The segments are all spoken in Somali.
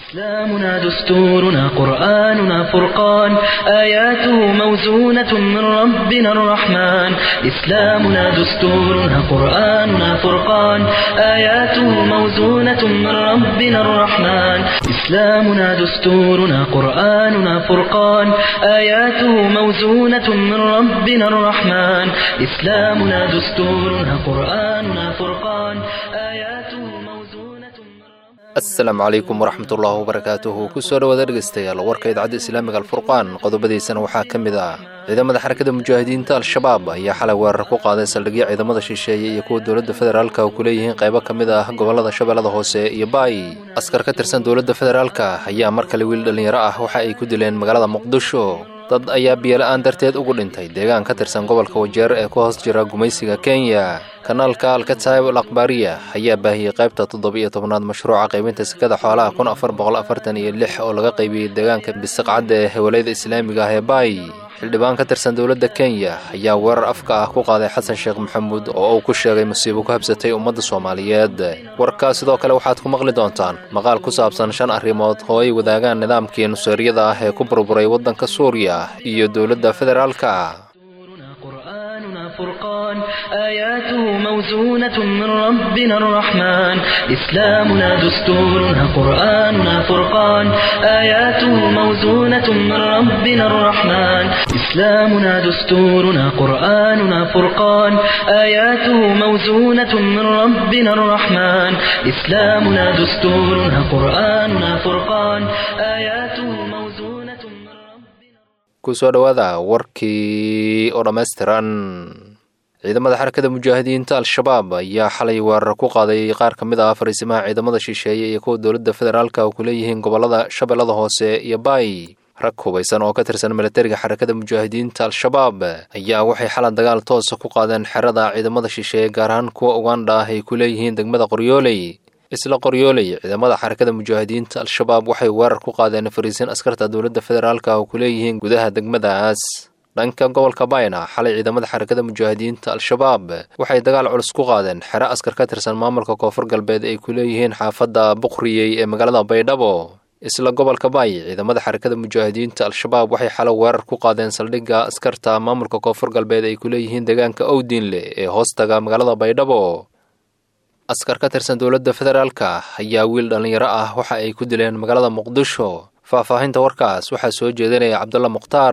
إسلامنا دستورنا قرآننا فرقان آياته موزونة من ربنا الرحمن إسلامنا دستورنا قرآننا فرقان آياته موزونة من ربنا الرحمن إسلامنا دستورنا قرآننا فرقان آياته موزونة من ربنا الرحمن إسلامنا دستورنا قرآننا فرقان آياته موزونة من ربنا asalaamu calaykum waraxmatullaahi wabarakaatuhu kusoo dhawaada dhegeystayaal warka idaacadda islaamiga alfurqaan qodobadiisana waxaa ka mid ah ciidamada xarakada mujaahidiinta al-shabaab ayaa xalay weerar ku qaaday saldhigyo ciidamada shisheeye iyo kuwa dowladda federaalka oo ku leeyihiin qaybo ka mid ah gobolada shabeellada hoose iyo baay askar ka tirsan dowladda federaalka ayaa mar kale wiil dhallinyaro ah waxa ay ku dileen magaalada muqdisho dad ayaa biyola-aan darteed ugu dhintay deegaan ka tirsan gobolka wajeer ee ku hoos jira gumaysiga kenya kanaalka alkataib al akhbaariya ayaa baahiyey qaybta toddoba-iyo tobnaad mashruuca qaybinta sekada xoolaha kun afar boqol afartan iyo lix oo laga qaybiyey deegaanka bisiqcadda ee hewaleyda islaamiga ah ee baay xildhibaan ka tirsan dowladda kenya ayaa weerar afka ah ku qaaday xasan sheekh maxamuud oo uu ku sheegay musiibo ku habsatay ummadda soomaaliyeed warkaa sidoo kale waxaad ku maqli doontaan maqaal ku saabsan shan arrimood oo ay wadaagaan nidaamkii nuseeryada ah ee ku burburay waddanka suuriya iyo dowladda federaalka دستورنا قرآننا فرقان آياته موزونة من ربنا الرحمن إسلامنا دستورنا قرآننا فرقان آياته موزونة من ربنا الرحمن إسلامنا دستورنا قرآننا فرقان آياته موزونة من ربنا الرحمن إسلامنا دستورنا قرآننا فرقان آياته موزونة من ربنا kusoo dhowaada warkii oo dhammaystiran ciidamada xarakada mujaahidiinta al-shabaab ayaa xalay weerar ku qaaday qaar ka mid ah fariisimaha ciidamada shisheeye iyo kuwa dowladda federaalka oo ku leeyihiin gobolada shabeellada hoose iyo baay rag hubaysan oo ka tirsan milatariga xarakada mujaahidiinta al-shabaab ayaa waxay xalan dagaal toosa ku qaadeen xerada ciidamada shisheeye gaar ahaan kuwa ugandha ah ay ku leeyihiin degmada qoryooley isla qoryooley ciidamada xarakada mujaahidiinta al-shabaab waxay weerar ku qaadeen fariisin askarta dowladda federaalka oo ku leeyihiin gudaha degmadaas dhanka gobolka bayna xalay ciidamada xarakada mujaahidiinta al-shabaab waxay dagaal culus ku qaadeen xero askar ka tirsan maamulka koonfur galbeed ay ku leeyihiin xaafadda buqriyey ee magaalada baydhabo isla gobolka baay ciidamada xarakada mujaahidiinta al-shabaab waxay xalo weerar ku qaadeen saldhigga askarta maamulka koonfur galbeed ay ku leeyihiin deegaanka owdiinle ee hoostaga magaalada baydhabo askar ka tirsan dowladda federaalka ayaa wiil dhallinyaro ah waxa ay ku dileen magaalada muqdisho faahfaahinta warkaas waxaa soo jeedinaya cabdulla mukhtaar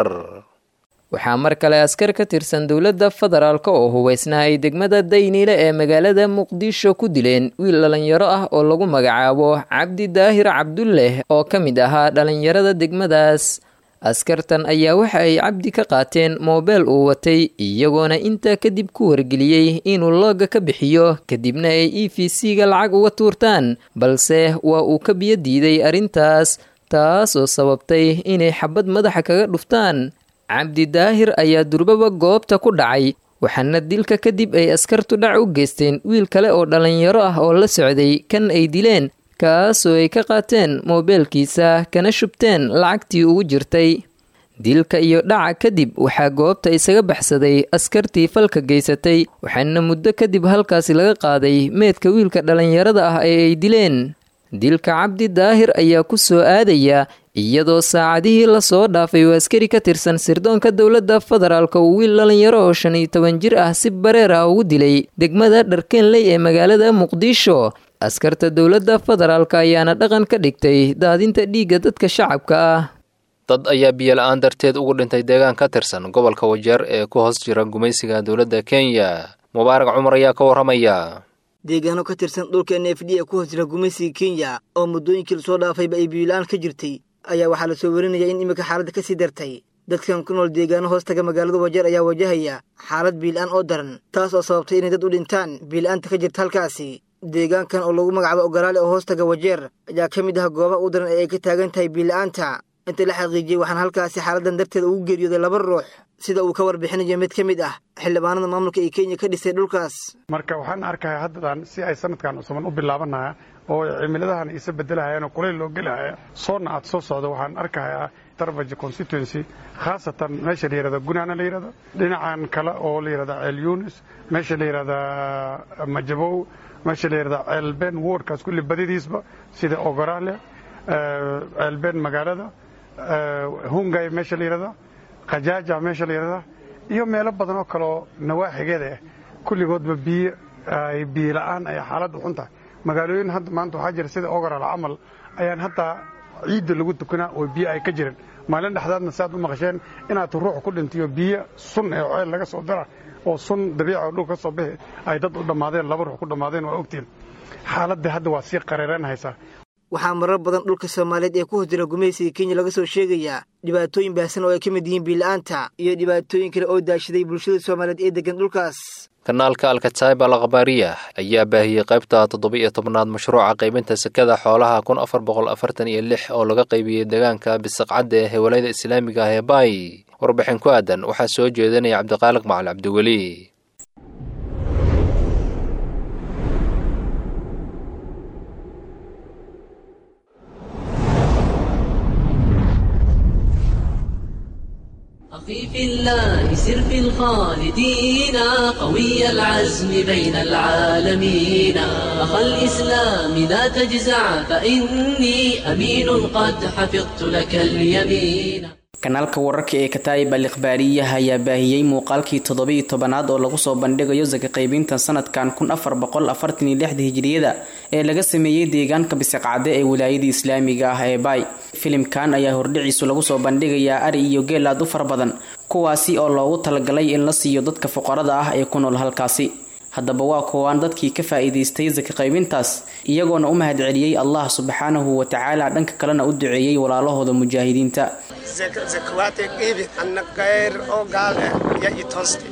waxaa mar kale askar ka tirsan dowladda federaalk oo hubaysnaa ay degmada dayniile ee magaalada muqdisho ku dileen wiil dhallinyaro ah oo lagu magacaabo cabdi daahir cabdulleh oo ka mid ahaa dhallinyarada degmadaas askartan ayaa waxa ay cabdi ka qaateen moobeel uu watay iyagoona intaa kadib ku wargeliyey inuu looga ka bixiyo kadibna ay e v c-ga lacag uga tuurtaan balse waa uu ka biyo diiday arrintaas taas oo sababtay inay xabad madaxa kaga dhuftaan cabdi daahir ayaa durbaba goobta ku dhacay waxaana dilka kadib ay askartu dhac u geysteen wiil kale oo dhallinyaro ah oo la socday kan ay dileen kaasoo ay ka qaateen moobeelkiisa kana shubteen lacagtii ugu jirtay dilka iyo dhaca kadib waxaa goobta isaga baxsaday askartii falka geysatay waxaana muddo kadib halkaasi laga qaaday meedka wiilka dhallinyarada ah ee ay dileen dilka cabdi daahir ayaa ku soo aadaya iyadoo saacadihii lasoo dhaafay uu askari ka tirsan sirdoonka dowladda federaalk uu wiil dhallinyaro oo shan iyo toban jir ah si bareer ah ugu dilay degmada dharkeenley ee magaalada muqdisho askarta dowladda federaalk ayaana dhaqan ka dhigtay daadinta dhiigga dadka shacabka ah dad ayaa biyola-aan darteed ugu dhintay deegaan ka tirsan gobolka wajeer ee ku hoos jira gumaysiga dowladda kenya mubaarak cumar ayaa ka warramaya deegaano ka tirsan dhulka n f d ee ku hoos jira gumaysiga kenya oo muddooyinkii lasoo dhaafayba ay biyola-aan ka jirtay ayaa waxaa lasoo warinaya in iminka xaaladda ka sii dartay dadkan ku nool deegaano hoostaga magaalada wajeer ayaa wajahaya xaalad biila-aan oo daran taas oo sababtay inay dad u dhintaan biila-aanta ka jirta halkaasi deegaankan oo lagu magacaabo ogolaale oo hoostaga wajeer ayaa ka mid ah goobaha u daran ee ay ka taagan tahay biila-aanta inta la xaqiijiyey waxaan halkaasi xaaladan darteeda ugu geeriyooday laba ruux sida uu ka warbixinayo mid ka mid ah xildhibaanada maamulka ee kenya ka dhisay dhulkaas marka waxaan arkayaa haddadan si ay sanadkan cusuban u bilaabanaya oo cimiladahan isa bedelahayaan oo kuleyl loo gelahaya soonna aad soo socdo waxaan arkayaa darbaja constituency khaasatan meesha la yihahda gunaana la yihahdo dhinacan kale oo la yihahda ceel yunis meesha la yihahda majabow meesha la yihahda ceel ben wardkaas kulli badidiisba sida ogorale ceelbeen magaalada hungay meesha la yidhahdo khajaaja meesha la yidhahda iyo meelo badan oo kaleoo nawaaxigeeda ah kulligoodba biyo ay biyo la'aan ay xaaladda xun tahay magaalooyin hadda maanta waxaa jira sida ogoral camal ayaan haddaa ciidda lagu tukanaa oo biyo ay ka jirin maalin dhexdaadna si aad u maqasheen inaad ruux ku dhintiyo biyo sun ee ceel laga soo dara oo sun dabiica oo dhul ka soo bixi ay dad u dhammaadeen laba ruux ku dhammaadeen waa ogtiin xaaladda hadda waa sii qareeranhaysaa waxaa marar badan dhulka soomaaliyeed ee ku hoos jira gumaysiga kenya laga soo sheegayaa dhibaatooyin baahsan oo ay ka mid yihiin biila'aanta iyo dhibaatooyin kale oo daashaday bulshada soomaaliyeed ee deggan dhulkaas kanaalka alkataib al akhbaariya ayaa baahiyey qaybta toddoba-iyo tobnaad mashruuca qaybinta sekada xoolaha kun afar boqol afartan iyo lix oo laga qaybiyey deegaanka bisaqcadda ee hewalayada islaamiga ah ee baay warbixin ku aadan waxaa soo jeedinaya cabdiqaaliq macal cabdiweli أخي في الله سر في الخالدين قوي العزم بين العالمين أخا الإسلام لا تجزع فإني أمين قد حفظت لك اليمين kanaalka wararka ee kataa'ib al ikhbaariyaha ayaa baahiyey muuqaalkii toddobiyo tobanaad oo lagu soo bandhigayo saka qaybinta sanadkan kun afar boqol afartan iyo lixda hijiriyada ee laga sameeyey deegaanka bisiqcade ee wilaayada islaamiga ah ee baay filimkan ayaa hordhiciisu lagu soo bandhigayaa ari iyo geel aad u fara badan kuwaasi oo loogu talagalay in la siiyo dadka fuqarada ah ee ku nool halkaasi haddaba waa kuwaan dadkii ka faa'iidaystay saka qaybintaas iyagoona u mahad celiyey allah subxaanahu wa tacaala dhanka kalena u duceeyey walaalahooda mujaahidiinta zakawaate qiibi anna kayr oo gaal eh ya i tooste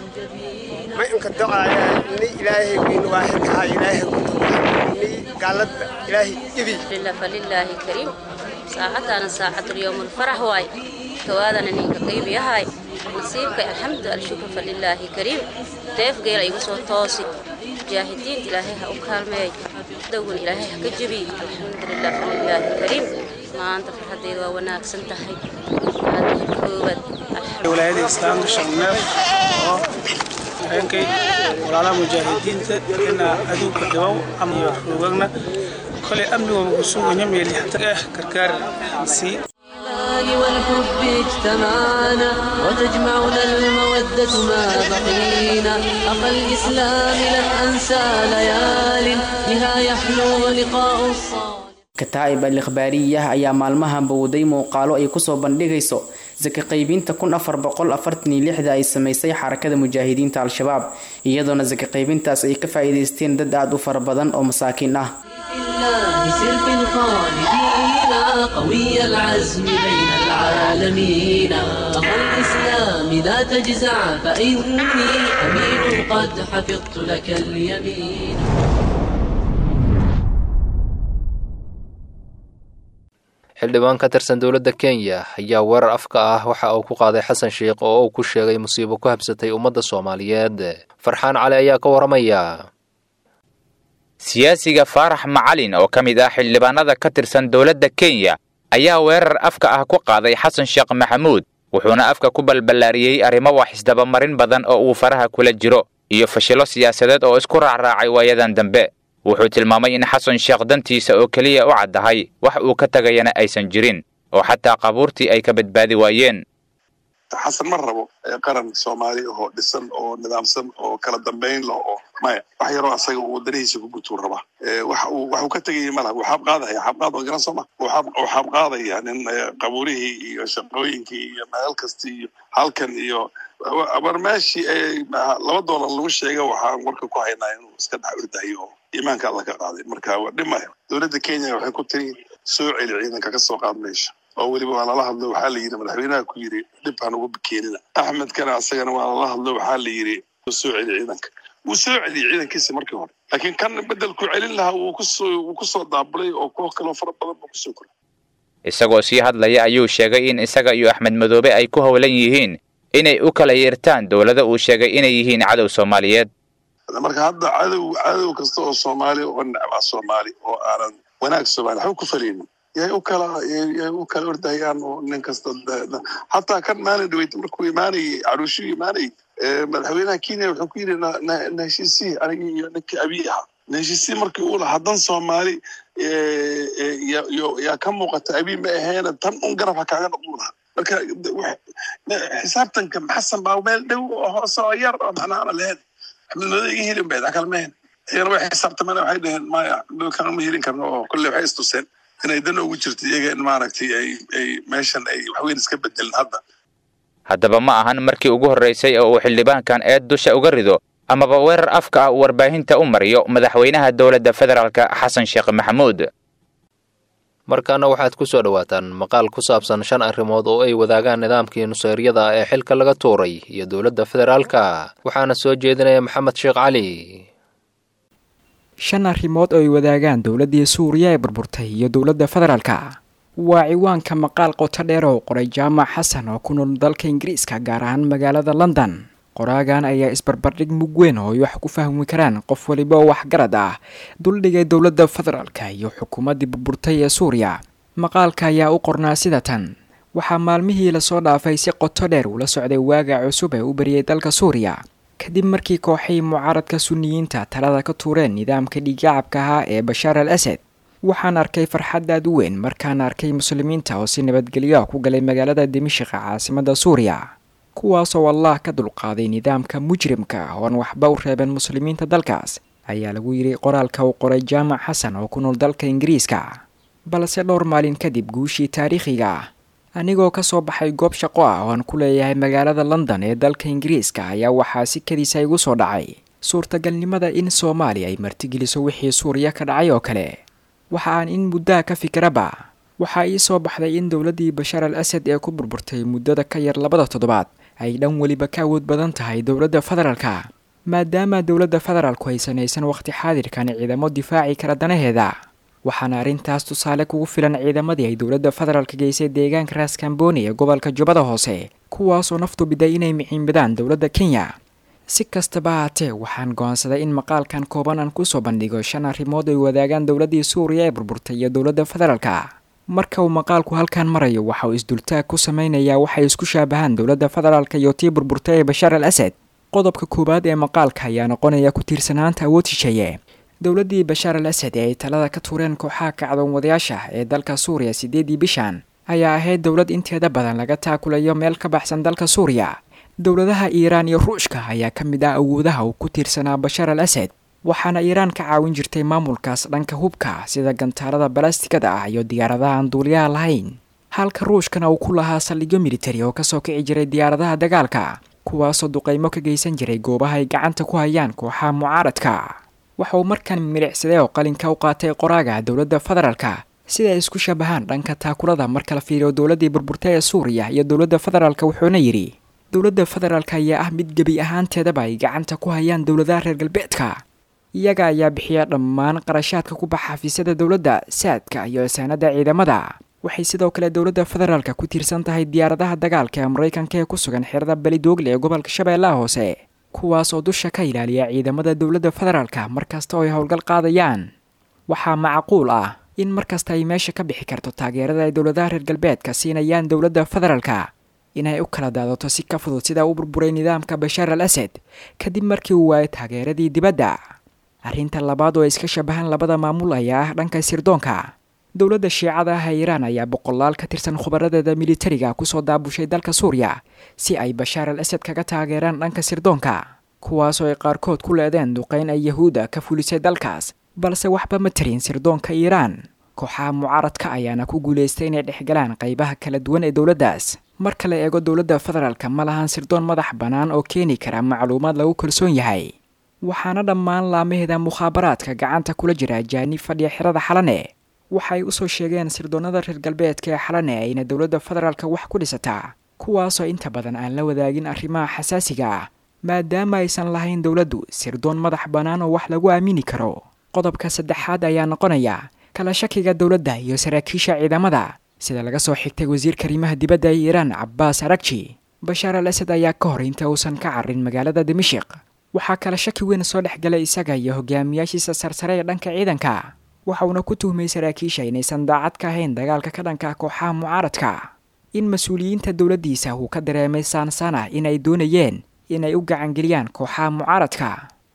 ma inka docaaya ni ilaahay wiin waaxidkaha ilaahay ku tawa ni gaaladda ilaahay ibi لله فلله كريم ساعتنا ساعة اليوم الفرح واي كوادنا نينك قيب يهاي نصيبك الحمد الشكر فلله كريم ديف غير يقصو توسي جاهدين إلهي هأكال مي دون إلهي هكجبي الحمد لله فلله كريم ما أنت في حديد وناك سنتهي هذا كوبد الحمد ولايada islaamka sharneed oo habeenkay walaalaha mujaahidiinta ina aduunka dhibow ama iyo rugagna kolay amnigooda ku suganya meelixta ah gargaar sii الإيمان والحب اجتمعنا وتجمعنا المودة ما بقينا أخا الإسلام لن أنسى ليال بها يحلو لقاء الصالح kataa'ib al ikhbaariyah ayaa maalmahan bowday muuqaalo ay kusoo bandhigayso saka qaybinta kun afar boqol afartan iyo lixda ay samaysay xarakada mujaahidiinta al-shabaab iyadoona saka qaybintaas ay ka faa'iidaysteen dad aad u fara badan oo masaakiin ah الله سر في الخالدين قوي العزم بين العالمين أخا الإسلام لا تجزع فإني أمين قد حفظت لك اليمين xildhibaan ka tirsan dowladda kenya ayaa weerar afka ah waxa uu ku qaaday xasan sheikh oo uu ku sheegay musiibo ku habsatay ummadda soomaaliyeed farxaan cali ayaa ka waramaya siyaasiga faarax macalin oo ka mid ah xildhibaanada ka tirsan dowladda kenya ayaa weerar afka ah ku qaaday xasan sheekh maxamuud wuxuuna afka ku balballaariyey arrimo wax isdabamarin badan oo uu faraha kula jiro iyo fashilo siyaasadeed oo isku raacraacay waayadan dambe wuxuu tilmaamay in xasan sheekh dantiisa oo keliya u caddahay wax uu ka tagayana aysan jirin oo xataa qabuurtii ay ka badbaadi waayeen xasan ma rabo qaran soomaali oo dhisan oo nidaamsan oo kala dambayn leh oo maya wax yaroo asaga uu wadanihiisa ku gutuu raba wax uu wax uu ka tegayay malaha wuu xaabqaadaya xaabqaad waa garan sooma wuu xaabqaadaya nin qabuurihii iyo shaqooyinkii iyo meel kasta iyo halkan iyo war meeshii laba doolar lagu sheega waxaan warka ku haynaa inuu iska dhex ordayo oo iimaanka alla ka qaaday marka waa dhimaya dowladda kenya waxay ku tiri soo celi ciidanka ka soo qaad meesha oo weliba waa lala hadlo waxaa la yidhi madaxweynaha ku yidhi dhib ha nagu keenina axmedkana asagana waa lala hadlo waxaa la yidhi soo celi ciidanka wuu soo celiyey ciidankiisa markii hore laakiin kan bedelku celin lahaa wuu kusoo wuu kusoo daabulay oo kuwo kaloo fara badan buu kusoo koray isagoo sii hadlaya ayuu sheegay in isaga iyo axmed madoobe ay ku howlan yihiin inay u kala yeertaan dowlada uu sheegay inay yihiin cadow soomaaliyeed marka hadda cadow cadow kasta oo soomaali oo necbaa soomaali oo aanan wanaag soomaali waxba ku falaynin yay u kala yay u kala ordahayaan oo nin kasta xataa kan maalin dhaweyta markuu imaanayay caruushuu imaanayay madaxweynaha kenya wuxuu ku yidhi na heshiisii anigii iyo ninkii abiy ahaa na heshiisii markii uu lahaa dan soomaali yaa ka muuqata abiy ma aheena tan un garab ha kaaga noqduu lahaa marka xisaabtanka xasan baa meel dhow oo hoose oo yar oo macnaha ana lahayn axmed mado iga helin bayd akal ma hen iyagana way xisaabtameen waxay dhaheen maya kana ma helin karno oo kolley waxay istuseen inay dan ugu jirto iyaga in maaragtay ay ay meeshan ay waxweyn iska bedelin hadda haddaba ma ahan markii ugu horraysay oo uu xildhibaankan eed dusha uga rido amaba weerar afka ah uu warbaahinta u mariyo madaxweynaha dowladda federaalka xasan sheekh maxamuud markaana waxaad ku soo dhowaataan maqaal ku saabsan shan arrimood oo ay wadaagaan nidaamkii nuseeryada ee xilka laga tuuray iyo dowladda federaalka waxaana soo jeedinaya maxamed sheekh cali shan arrimood oo ay wadaagaan dowladdii suuriya ee burburtay iyo dowladda federaalka waa ciwaanka maqaal qoto dheer oo qoray jaamac xasan oo ku nool dalka ingiriiska gaar ahaan magaalada london qoraagan ayaa isbarbardhig mug weyn oo ay wax ku fahmi karaan qof waliba oo waxgarad ah duldhigay dowladda federaalka iyo xukuumaddii burburtay ee suuriya maqaalka ayaa u qornaa sida tan waxaa maalmihii lasoo dhaafay si qoto dheer ula socday waaga cusub ee u bariyay dalka suuriya kadib markii kooxii mucaaradka suniyiinta talada ka tuureen nidaamka dhiigacabka ahaa ee bashaar al asad waxaan arkay farxad aad u weyn markaan arkay muslimiinta oo si nabadgelyo ku galay magaalada dimishiqa caasimadda suuriya kuwaasoo allah ka dulqaaday nidaamka mujrimka ooan waxba u reeben muslimiinta dalkaas ayaa lagu yidhi qoraalka uu qoray jaamac xasan oo ku nool dalka ingiriiska balse dhowr maalin kadib guushii taariikhiga ah anigoo ka soo baxay goob shaqo ah oo aan ku leeyahay magaalada london ee dalka ingiriiska ayaa waxaa si kadiisa igu soo dhacay suurtagalnimada in soomaaliya ay martigeliso wixii suuriya ka dhacay oo kale waxa aan in muddaha ka fikiraba waxaa ii soo baxday in dowladdii bashaar al asad ee ku burburtay muddada ka yar labada toddobaad ay dhan weliba ka awood badan tahay dowladda federaalka maadaama dowladda federaalku ay sanaysan wakhti xaadirkan ciidamo difaaci kara danaheeda waxaana arrintaas tusaale kugu filan ciidamadii ay dowladda federaalka geysay deegaanka raaskambooni ee gobolka jubbada hoose kuwaasoo naftu biday inay miciinbadaan dowladda kenya si kastaba haatee waxaan go'aansaday in maqaalkan kooban aan kusoo bandhigo shan arrimood ay wadaagaan dowladdii suuriya ee burburtay iyo dowladda federaalka marka uu maqaalku halkan marayo waxa uu isdultaag ku samaynayaa waxay isku shaabahaan dowladda federaalka iyo tii burburtay ee bashaar al asad qodobka koowaad ee maqaalka ayaa noqonaya ku tiirsanaanta awood shisheeye dowladdii bashaar al asad ee ay talada ka tuureen kooxaha kacdoon wadayaasha ee dalka suuriya siddeedii bishan ayaa ahayd dowlad inteeda badan laga taakulayo meel ka baxsan dalka suuriya dowladaha iiraan iyo ruushka ayaa ka mid ah awoodaha uu ku tiirsanaa bashaar al asad waxaana iiraan ka caawin jirtay maamulkaas dhanka hubka sida gantaalada balastigada ah iyo diyaaradaha aan duuliyaha lahayn halka ruushkana uu ku lahaa saldhigyo militari oo kasoo kici jiray diyaaradaha dagaalka kuwaasoo duqaymo ka geysan jiray goobaha ay gacanta ku hayaan kooxaha mucaaradka waxa uu markan milicsaday oo qalinka u qaatay qoraaga dowladda federaalka sida ay isku shabahaan dhanka taakulada marka la fiiriyo dowladdii burburtay ee suuriya iyo dowladda federaalka wuxuuna yidhi dowladda federaalka ayaa ah mid gebi ahaanteedaba ay gacanta ku hayaan dowladaha reer galbeedka iyaga ayaa bixiya dhammaan qarashaadka ku baxa xafiisyada dowladda saadka iyo saanada ciidamada waxay sidoo kale dowladda federaalka ku tiirsan tahay diyaaradaha dagaalka ee maraykanka ee ku sugan xerada belidoogle ee gobolka shabeellaha hoose kuwaas oo dusha ka ilaaliya ciidamada dowladda federaalka markasta oo ay howlgal qaadayaan waxaa macquul ah in markasta ay meesha ka bixi karto taageerada ay dowladaha reer galbeedka siinayaan dowladda federaalka inay u kala daadato si ka fudud sida u burburay nidaamka bashaar al asad kadib markii uu waayay taageeradii dibadda arrinta labaad oo ay iska shabahaan labada maamul ayaa ah dhanka sirdoonka dowladda shiicada ah ee iiraan ayaa boqolaal ka tirsan khubaradeeda militariga kusoo daabushay dalka suuriya si ay bashaar al asad kaga taageeraan dhanka sirdoonka kuwaasoo ay qaarkood ku leedeen duqayn ay yahuuda ka fulisay dalkaas balse waxba ma tarin sirdoonka iiraan kooxaha mucaaradka ayaana ku guulaystay inay dhexgalaan qaybaha kala duwan ee dowladdaas marka la eego dowladda federaalka ma lahan sirdoon madax bannaan oo keeni kara macluumaad lagu kalsoon yahay waxaana dhammaan laamaheeda mukhaabaraadka gacanta kula jira ajaanib fadhiya xerada xalane waxay usoo sheegeen sirdoonnada reer galbeedka ee xalane ayna dowladda federaalka wax ku dhisataa kuwaasoo inta badan aan la wadaagin arrimaha xasaasiga ah maadaama aysan lahayn dowladdu sirdoon madax bannaan oo wax lagu aamini karo qodobka saddexaad ayaa noqonaya kala shakiga dowladda iyo saraakiisha ciidamada sida laga soo xigtay wasiirka arrimaha dibadda ee iiraan cabbaas aragji bashaar al asad ayaa ka hor inta uusan ka carrin magaalada dimashiq waxaa kala shaki weyn soo dhex galay isaga iyo hogaamiyaashiisa sarsare ee dhanka ciidanka waxa uuna ku tuhmay saraakiisha inaysan daacad ka ahayn dagaalka ka dhanka kooxaha mucaaradka in mas-uuliyiinta dowladdiisa uu ka dareemay saansaan ah inay doonayeen inay u gacangeliyaan kooxaha mucaaradka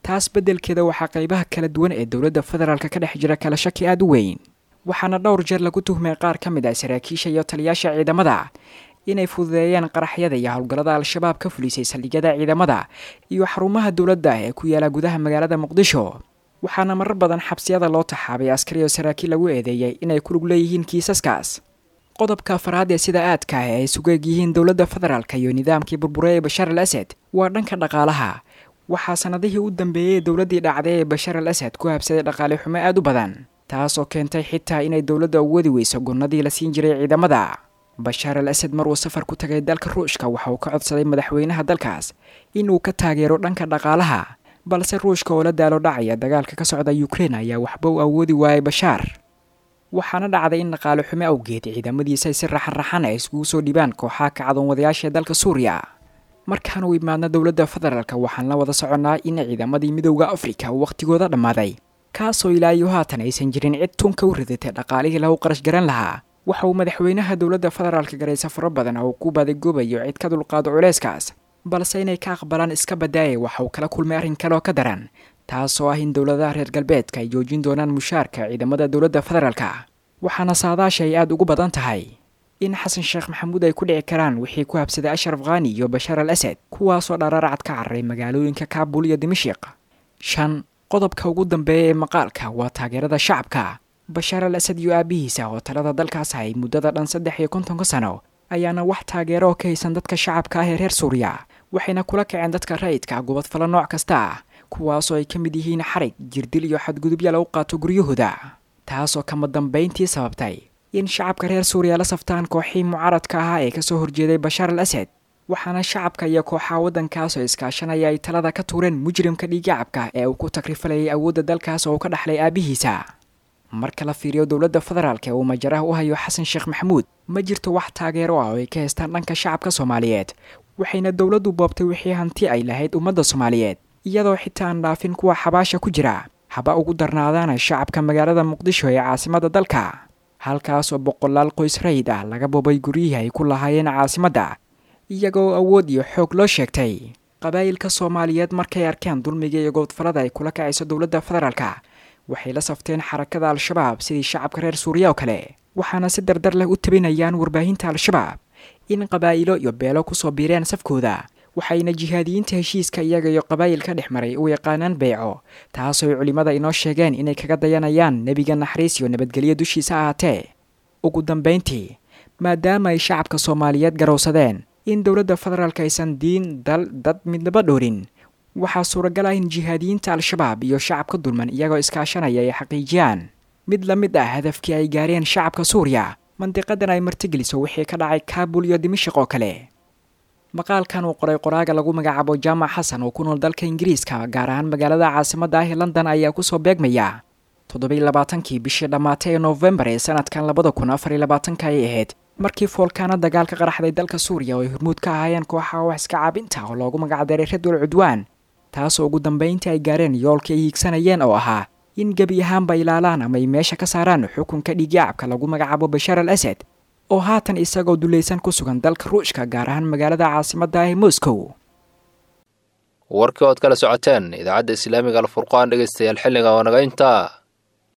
taas beddelkeeda waxaa qaybaha kala duwan ee dowladda federaalka ka dhex jira kala shaki aada u weyn waxaana dhowr jeer lagu tuhmay qaar ka mid ah saraakiisha iyo taliyaasha ciidamada inay fududeeyeen qaraxyada iyo howlgallada al-shabaab ka fulisay saldhigyada ciidamada iyo xarumaha dowladda ee ku yaala gudaha magaalada muqdisho waxaana marar badan xabsiyada loo taxaabay askari oo saraakiil lagu eedeeyey inay ku lug leeyihiin kiisaskaas qodobka afaraad ee sida aadka ah ee ay sugeeg yihiin dowladda federaalka iyo nidaamkii burbure ee bashaar al asad waa dhanka dhaqaalaha waxaa sanadihii u dambeeyey dowladdii dhacday ee bashaar al asad ku habsaday dhaqaale xumo aada u badan taasoo keentay xitaa inay dowladda u wadi weyso gonnadii la siin jiray ciidamada bashaar al asad maruu safar ku tagay dalka ruushka waxa uu ka codsaday madaxweynaha dalkaas inuu ka taageero dhanka dhaqaalaha balse ruushka oo la daalo dhacaya dagaalka ka socda ukrein ayaa waxba u awoodi waayay bashaar waxaana dhacday in dhaqaale xumo awgeed ciidamadiisa ay si raxan-raxan ay iskugu soo dhibaan kooxaha kacdoon wadayaasha dalka suuriya markaan u imaadna dowladda federaalka waxaan la wada soconnaa in ciidamadii midowda afrika uu wakhtigooda dhammaaday kaasoo ilaa iyo haatan aysan jirin cid tunka u ridatay dhaqaalihii lagu qarash garan lahaa waxa uu madaxweynaha dowladda federaalka garay safaro badan oo ku baadagoobayo cid ka dulqaado culeyskaas balse inay ka aqbalaan iska badaaya waxa uu kala kulmay arrin kale oo ka daran taasoo ah in dowladaha reer galbeedka ay joojin doonaan mushaarka ciidamada dowladda federaalka waxaana saadaasha ay aada ugu badan tahay in xasan sheekh maxamuud ay ku dhici karaan wixii ku habsaday ashraf khani iyo bashaar al asad kuwaasoo dharaaracad ka cararay magaalooyinka kaabul iyo dimashiq shan qodobka ugu dambeeya ee maqaalka waa taageerada shacabka bashaar al asad iyo aabihiisa oo talada dalkaas hay muddada dhan saddex iyo kontonka sano ayaana wax taageero oo ka haysan dadka shacabka ah ee reer suuriya waxayna kula kaceen dadka rayidka gubadfalo nooc kasta ah kuwaasoo ay ka mid yihiin xarig jirdil iyo xadgudubya lagu qaato guryahooda taasoo kama dambayntii sababtay in shacabka reer suuriya la saftaan kooxii mucaaradka ahaa ee kasoo horjeeday bashaar al asad waxaana shacabka iyo kooxaha waddankaasoo iskaashanaya ay talada ka tuureen mujrimka dhiigacabka ee uu ku takrifalayay awoodda dalkaas oo uu ka dhaxlay aabihiisa marka la fiiriyo dowladda federaalk ee uu majaraha u hayo xasan sheekh maxamuud ma jirto wax taageero ah oo ay ka haystaan dhanka shacabka soomaaliyeed waxayna dowladdu boobtay wixii hanti ay lahayd ummadda soomaaliyeed iyadoo xitaa aan dhaafin kuwa xabaasha ku jira haba ugu darnaadaana shacabka magaalada muqdisho ee caasimadda dalka halkaasoo boqolaal qoys rayid ah laga boobay guryihii ay ku lahaayeen caasimadda iyagoo awood iyo xoog loo sheegtay qabaa'ilka soomaaliyeed markay arkeen dulmiga iyo goodfalada ay kula kacayso dowladda federaalka waxay la safteen xarakada al-shabaab sidii shacabka reer suuriya oo kale waxaana si dardar leh u tabinayaan warbaahinta al-shabaab in qabaa'ilo iyo beelo kusoo biireen safkooda waxayna jihaadiyiinta heshiiska iyaga iyo qabaa'ilka dhex maray u yaqaanaan beyco taasoo ay culimmada inoo sheegeen inay kaga dayanayaan nebiga naxariis iyo nabadgelyo dushiisa ahaatee ugu dambayntii maadaama ay shacabka soomaaliyeed garowsadeen in dowladda federaalk aysan diin dal dad midnaba dhowrin waxaa suuragal ah in jihaadiyiinta al-shabaab iyo shacabka dulman iyagoo iskaashanaya ay xaqiijiyaan mid la mid ah hadafkii ay gaareen shacabka suuriya mandiqadan ay martigeliso wixii ka dhacay kaabul iyo dimashiq oo kale maqaalkan uu qoray qoraaga lagu magacaabo jaamac xasan oo ku nool dalka ingiriiska gaar ahaan magaalada caasimadda ah ee london ayaa kusoo beegmaya toddobiy labaatankii bishii dhammaatay ee noofembar ee sanadkan labada kun afar iyo labaatanka ay ahayd markii foolkaana dagaal ka qaraxday dalka suuriya oo ay hormuud ka ahaayeen kooxaha wax iska caabinta oo loogu magacdaray radwal cudwaan taasoo ugu dambayntii ay gaareen yoolkii ay hiigsanayeen oo ahaa in gebi ahaanba ilaalaan ama ay meesha ka saaraan xukunka dhiigyacabka lagu magacaabo bashaar al asad oo haatan isagoo dulaysan ku sugan dalka ruushka gaar ahaan magaalada caasimadda ah ee moscow warkii ood kala socoteen idaacadda islaamiga alfurqaan dhegeystayaal xilliga oo naga intaa